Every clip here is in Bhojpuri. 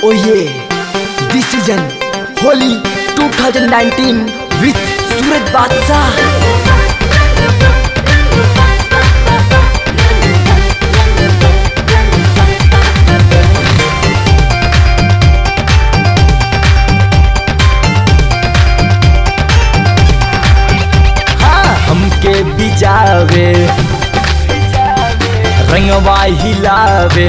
Oh yeah, this season Holi 2019 with Suraj Badshah. हाँ, हमके बिजावे रंगवा हिलावे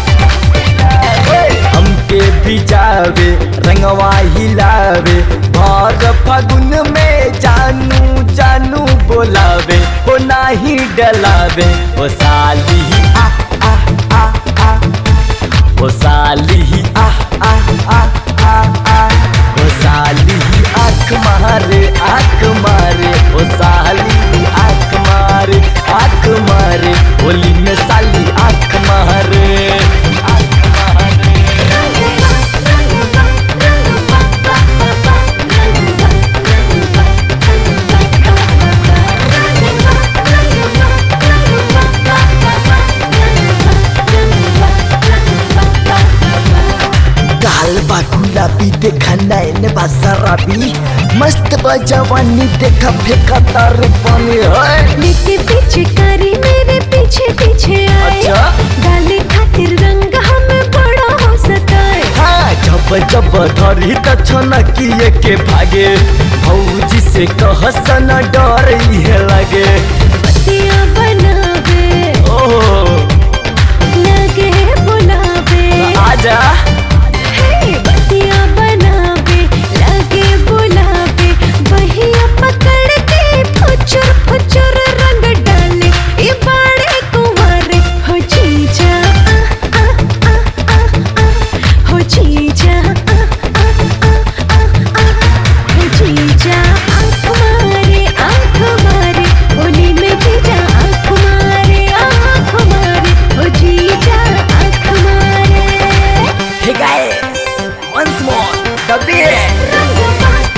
हमके बिजावे रंगवा हिलावे भर फगुन में जानू जानू बोलावे ओ नाही डलावे ओ साली आ आ आ आ ओ साली आ आ आ आ आ ओ साली आँख मारे आँख मारे ओ साली आँख मारे आँख मारे होली में साली आँख मारे आँख मारे गाल बा गुलाबी देखा नैन बा शराबी मस्त बा जवानी देखा फेंका तार पानी है लेके पीछे करी मेरे पीछे पीछे आए अच्छा। डाले खातिर रंग हमें बड़ा हो सताए हाँ जब जब धरी त छनकिए के भागे भौजी से कह सन डर इहे लगे पतिया बनावे ओ लगे बुलावे आजा हे पतिया बनावे लगे बुलावे बहिया पकड़ के फुचुर फुचुर रंग डाले ये बाड़े कुंवारे हो जीजा आ, आ, आ, आ, आ, हो जीजा आ, आ, आ, आ, आ, हो जीजा आँख मारे आँख मारे होली में जीजा आँख मारे आँख मारे हो जीजा आँख मारे हे guys once more the beat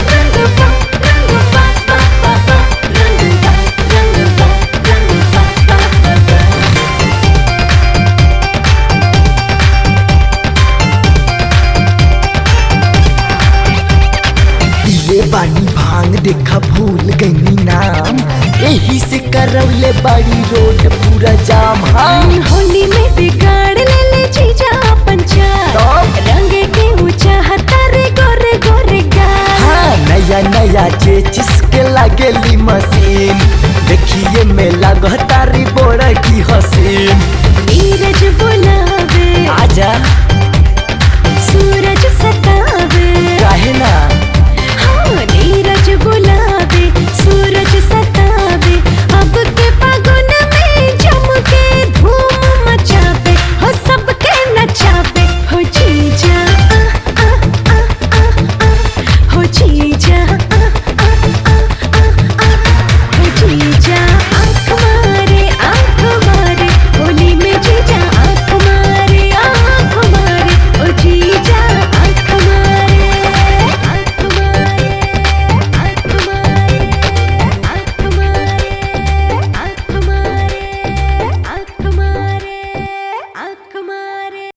पीले बानी भांग देखा भूल गई नाम यही से करवले बाड़ी रोड पूरा जाम हाँ होली में बिगाड़ ले ले जीजा पंचा तब? रंग के ऊंचा हतारे गोरे गोरे गाल हाँ नया नया चेचिस के लागेली मशीन देखिए में लगतारी बोरा की हसीन नीरज बुलावे आजा